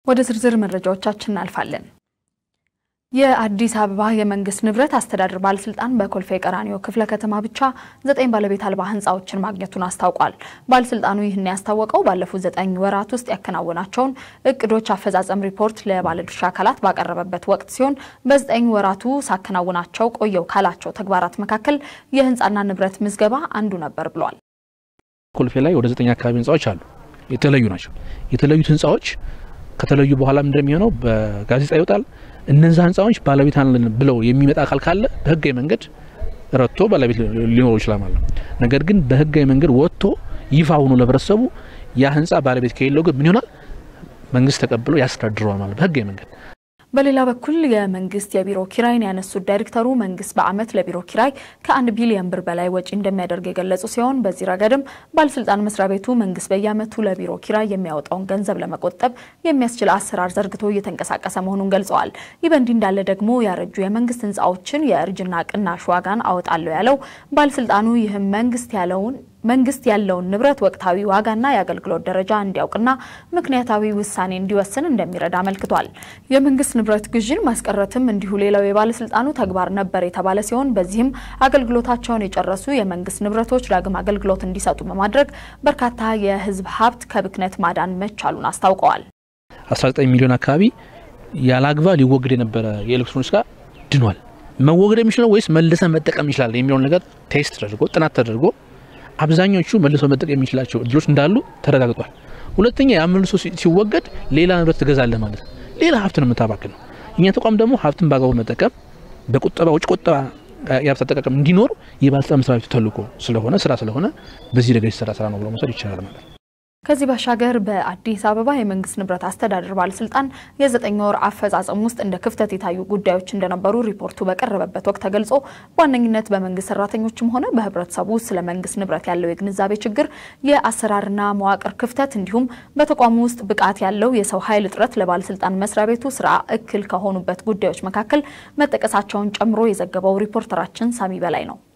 ወደ ዝርዝር መረጃዎቻችን እናልፋለን። የአዲስ አበባ የመንግስት ንብረት አስተዳደር ባለስልጣን በኮልፌ ቀራኒዮ ክፍለ ከተማ ብቻ ዘጠኝ ባለቤት አልባ ህንፃዎችን ማግኘቱን አስታውቋል። ባለስልጣኑ ይህን ያስታወቀው ባለፉት ዘጠኝ ወራት ውስጥ ያከናወናቸውን እቅዶች አፈጻጸም ሪፖርት ለባለድርሻ አካላት ባቀረበበት ወቅት ሲሆን በዘጠኝ ወራቱ ሳከናውናቸው ቆየው ካላቸው ተግባራት መካከል የህንፃና ንብረት ምዝገባ አንዱ ነበር ብሏል። ኮልፌ ላይ ወደ ዘጠኝ አካባቢ ህንፃዎች አሉ። የተለዩ ናቸው። የተለዩት ህንፃዎች ከተለዩ በኋላ እንደሚሆነው በጋዜጣ ይወጣል። እነዛ ህንፃዎች ባለቤት አለን ብለው የሚመጣ አካል ካለ በህጋዊ መንገድ ረድቶ ባለቤት ሊኖረው ይችላል ማለት ነው። ነገር ግን በህጋዊ መንገድ ወጥቶ ይፋ ሆኖ ለህብረተሰቡ ያ ህንፃ ባለቤት ከሌለው ግን ምን ይሆናል? መንግስት ተቀብሎ ያስተዳድረዋል ማለት በህጋዊ መንገድ። በሌላ በኩል የመንግስት የቢሮ ኪራይን ያነሱት ዳይሬክተሩ መንግስት በዓመት ለቢሮ ኪራይ ከአንድ ቢሊዮን ብር በላይ ወጪ እንደሚያደርግ የገለጹ ሲሆን በዚህ ረገድም ባለስልጣን መስሪያ ቤቱ መንግስት በየዓመቱ ለቢሮ ኪራይ የሚያወጣውን ገንዘብ ለመቆጠብ የሚያስችል አሰራር ዘርግቶ እየተንቀሳቀሰ መሆኑን ገልጸዋል። ይህ በእንዲህ እንዳለ ደግሞ ያረጁ የመንግስት ህንፃዎችን የእርጅና ቅናሽ ዋጋን አወጣለሁ ያለው ባለስልጣኑ ይህም መንግስት ያለውን መንግስት ያለውን ንብረት ወቅታዊ ዋጋና የአገልግሎት ደረጃ እንዲያውቅና ምክንያታዊ ውሳኔ እንዲወስን እንደሚረዳ አመልክቷል። የመንግስት ንብረት ግዥን ማስቀረትም እንዲሁ ሌላው የባለስልጣኑ ተግባር ነበር የተባለ ሲሆን በዚህም አገልግሎታቸውን የጨረሱ የመንግስት ንብረቶች ዳግም አገልግሎት እንዲሰጡ በማድረግ በርካታ የህዝብ ሀብት ከብክነት ማዳን መቻሉን አስታውቀዋል። 19 ሚሊዮን አካባቢ ያለአግባብ ሊወገድ የነበረ የኤሌክትሮኒክስ ጋር ድኗል። መወገድ የሚችለው ወይስ መልሰን መጠቀም ይችላል የሚለውን ነገር ቴስት ተደርጎ ጥናት ተደርጎ አብዛኞቹ መልሶ መጠቀም የሚችላቸው እድሎች እንዳሉ ተረጋግጧል። ሁለተኛ ያ መልሶ ሲወገድ ሌላ ንብረት ትገዛለህ ማለት ነው። ሌላ ሀብት ነው የምታባክን ነው። እኛ ተቋም ደግሞ ሀብትን በአግባቡ መጠቀም በቁጠባ ውጭ ቁጠባ የሀብት አጠቃቀም እንዲኖር የባለስልጣን መስሪያ ቤቱ ተልዕኮ ስለሆነ ስራ ስለሆነ በዚህ ረገድ የተሰራ ስራ ነው ብሎ መውሰድ ይቻላል ማለት ነው። ከዚህ ባሻገር በአዲስ አበባ የመንግስት ንብረት አስተዳደር ባለስልጣን የዘጠኝ ወር አፈጻጸም ውስጥ እንደ ክፍተት የታዩ ጉዳዮች እንደነበሩ ሪፖርቱ በቀረበበት ወቅት ተገልጾ በዋነኝነት በመንግስት ሰራተኞችም ሆነ በህብረተሰቡ ስለ መንግስት ንብረት ያለው የግንዛቤ ችግር፣ የአሰራርና መዋቅር ክፍተት እንዲሁም በተቋሙ ውስጥ ብቃት ያለው የሰው ኃይል እጥረት ለባለስልጣን መስሪያ ቤቱ ስራ እክል ከሆኑበት ጉዳዮች መካከል መጠቀሳቸውን ጨምሮ የዘገበው ሪፖርተራችን ሳሚ በላይ ነው።